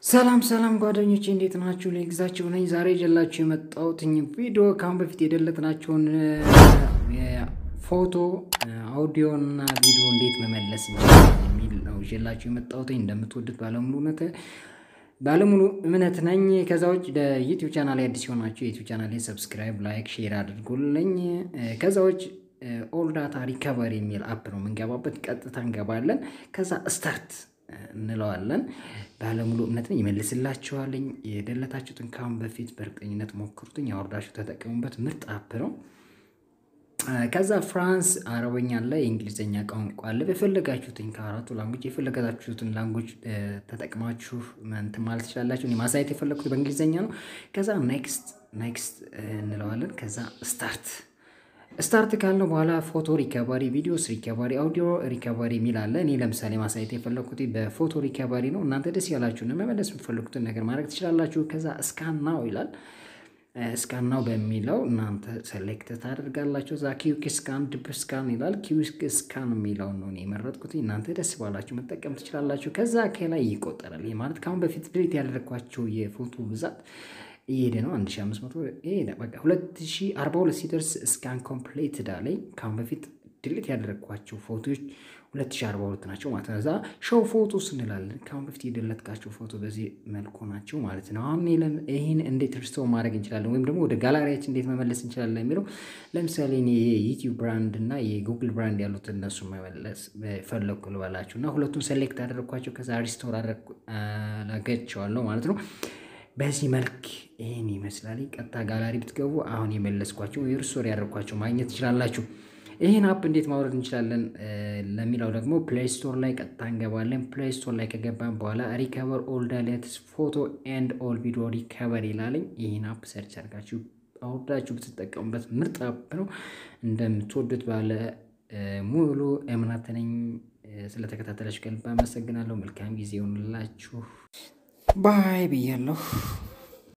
ሰላም ሰላም ጓደኞቼ እንዴት ናችሁ? ለግዛችሁ ነኝ። ዛሬ ይዤላችሁ የመጣሁት ቪዲዮ ከአሁን በፊት የደለትናቸውን ፎቶ፣ አውዲዮ እና ቪዲዮ እንዴት መመለስ እንችላለን የሚል ነው ይዤላችሁ የመጣሁት። እንደምትወዱት ባለሙሉ እውነት ባለሙሉ እምነት ነኝ። ከዛ ውጭ ለዩቲዩብ ቻናል አዲስ የሆናችሁ የዩቲዩብ ቻናል ሰብስክራይብ፣ ላይክ፣ ሼር አድርጉልኝ። ከዛ ውጭ ኦል ዳታ ሪከቨሪ የሚል አፕ ነው የምንገባበት። ቀጥታ እንገባለን። ከዛ ስታርት እንለዋለን። ባለሙሉ እምነት ነኝ ይመልስላችኋለኝ። የደለታችሁትን ካሁን በፊት በእርግጠኝነት ሞክሩትኝ፣ ያወርዳችሁ ተጠቀሙበት። ምርጥ አፕ ነው። ከዛ ፍራንስ አረበኛ አለ፣ የእንግሊዝኛ ቋንቋ አለ። በፈለጋችሁትኝ ከአራቱ ላንጎች የፈለጋችሁትን ላንጎች ተጠቅማችሁ እንትን ማለት ትችላላችሁ። እኔ ማሳየት የፈለግኩት በእንግሊዝኛ ነው። ከዛ ኔክስት ኔክስት እንለዋለን። ከዛ ስታርት ስታርት ካልነው በኋላ ፎቶ ሪከቨሪ፣ ቪዲዮስ ሪከቨሪ፣ አውዲዮ ሪከቨሪ የሚል አለ። እኔ ለምሳሌ ማሳየት የፈለግኩት በፎቶ ሪከቨሪ ነው። እናንተ ደስ ያላችሁን መመለስ የምትፈልጉትን ነገር ማድረግ ትችላላችሁ። ከዛ እስካን ናው ይላል። እስካን ናው በሚለው እናንተ ሴሌክት ታደርጋላችሁ። እዛ ኪዊክ ስካን፣ ድብ ስካን ይላል። ኪዊክ ስካን የሚለው ነው የመረጥኩት። እናንተ ደስ ባላችሁ መጠቀም ትችላላችሁ። ከዛ ከላይ ይቆጠራል። ይህ ማለት ከአሁን በፊት ድሬት ያደረግኳቸው የፎቶ ብዛት እየሄደ ነው። 1500 ይሄደ በቃ 2042 ሲደርስ እስካን ኮምፕሌትድ አለኝ። ከአሁን በፊት ድሌት ያደረግኳቸው ፎቶዎች 2042 ናቸው ማለት ነው። እዛ ሾው ፎቶ ስንላለን ከአሁን በፊት የደለትካቸው ፎቶ በዚህ መልኩ ናቸው ማለት ነው። አሁን ይህን እንዴት ሪስቶር ማድረግ እንችላለን ወይም ደግሞ ወደ ጋላሪያችን እንዴት መመለስ እንችላለን የሚለው ለምሳሌ እኔ የዩቲዩብ ብራንድ እና የጉግል ብራንድ ያሉት እነሱ መመለስ ፈለግኩ ልበላችሁ እና ሁለቱም ሴሌክት አደረግኳቸው ከዛ ሪስቶር አደረጋቸዋለሁ ማለት ነው። በዚህ መልክ ይህን ይመስላል። ቀጥታ ጋላሪ ብትገቡ አሁን የመለስኳቸው የሪስቶር ያደርኳቸው ማግኘት ትችላላችሁ። ይህን አፕ እንዴት ማውረድ እንችላለን ለሚለው ደግሞ ፕሌይ ስቶር ላይ ቀጥታ እንገባለን። ፕሌይ ስቶር ላይ ከገባን በኋላ ሪከቨር ኦል ዳሌትስ ፎቶ ኤንድ ኦል ቪዲዮ ሪከቨር ይላለኝ። ይህን አፕ ሰርች አድርጋችሁ አውርዳችሁ ብትጠቀሙበት ምርጥ አፕ ነው። እንደምትወዱት ባለ ሙሉ እምነት ነኝ። ስለተከታተላችሁ ከልብ አመሰግናለሁ። መልካም ጊዜ ይሆንላችሁ። ባይ ብያለሁ።